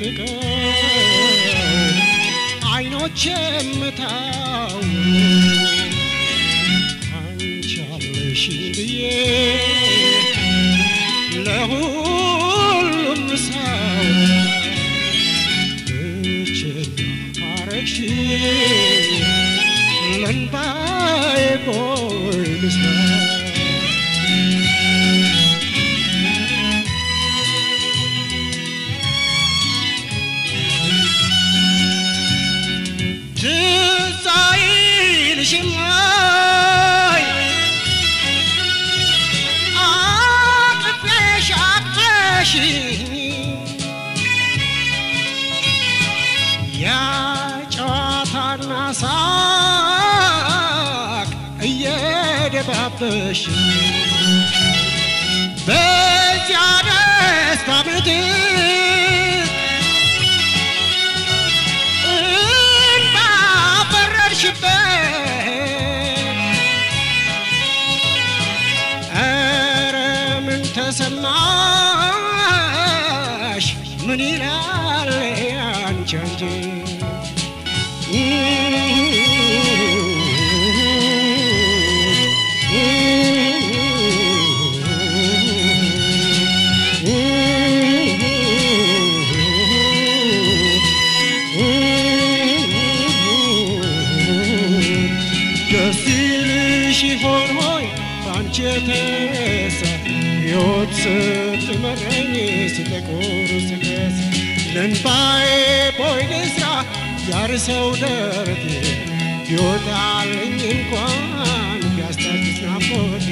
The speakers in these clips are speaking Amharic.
ተጥለቅልቀው አይኖች የምታው አንቺ አለሽኝ ብዬ ለሁሉም ሰው ብቸኛ ካረግሽ ለእንባዬ ቦይ ልስራ ትዝ አይልሽም ወይ አቅፌሽ አቅፈሽኝ ያ ጨዋታና ሳቅ እየደባበሽ በዚያ ደስታ ምድር እንባ ፈረድሽበት ኧረ ምን ተሰማሽ ምን ይላል አንቺ አንቺ ደስ ይልሽ ይሆን ሆይ በአንቺ የተነሳ ሕይወት ስትመረኝ ስጠቁር ስከስ ለእንባዬ ቦይ ልስራ ያርሰው ደረቴ ቢወጣልኝ እንኳን ቢያስታግስ ናፍቆቴ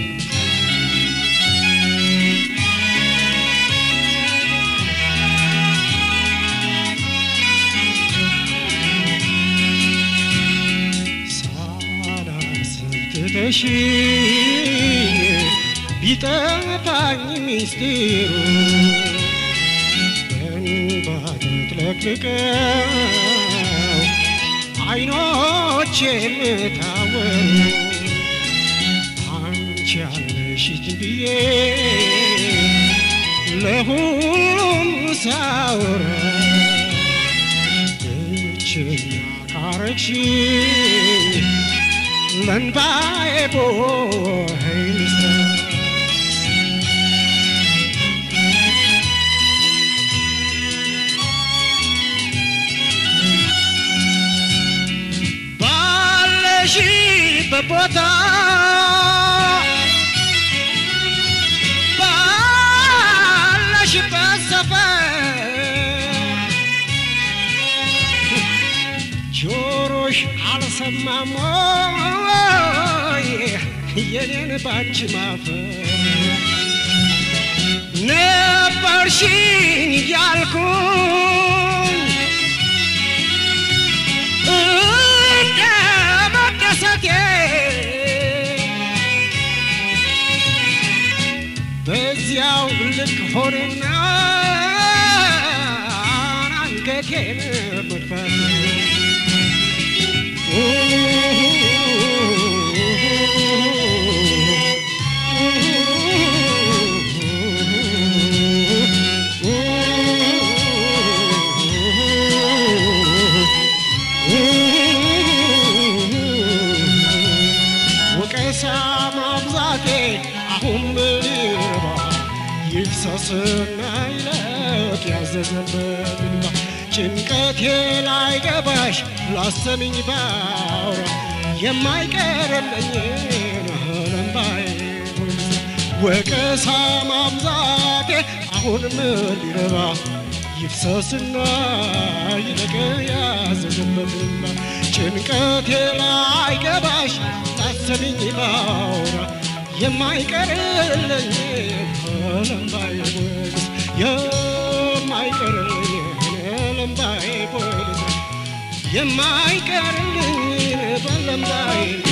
ሳላስብ ትተሽኝ ቢጠፋኝ ሚስጢሩ በእንባ ተጥለቅልቀው አይኖች የምታወሩ አንቺ ያለሽኝ ብዬ ለሁሉም ሳውራ ብቸኛ ካረግሽ ለእንባዬ ቦይ ልስራ ባለሽበት ቦታ ባለሽበት ሰፈር ጆሮሽ አልሰማም ወይ የኔን ባንቺ ማፈር ነበርሽኝ እያልኩኝ እንደ መደሰቴ በዚያው ልክ ሆነና አንገቴን መድፋት ወቀሳ ማብዛቴ አሁን ምን ይረባ ይፍሰስና ይለቅ ያዘዘበት እንባ ጭንቀቴ ላይ ገባሽ ላሰሚኝ ባውራ የማይቀርልኝን ለምባዬ ወቀሳ ማብዛቴ አሁን ምን ሊረባ ይፍሰስና ይለቅ ያዘዘበት እንባ ጭንቀቴ ላይ ገባሽ ላሰሚኝ ባውራ የማይቀርልኝ ለምባዬ ቦይስ የማይቀርልኝ ለምባዬ ቦይስ የማይቀርልኝ በለምባዬ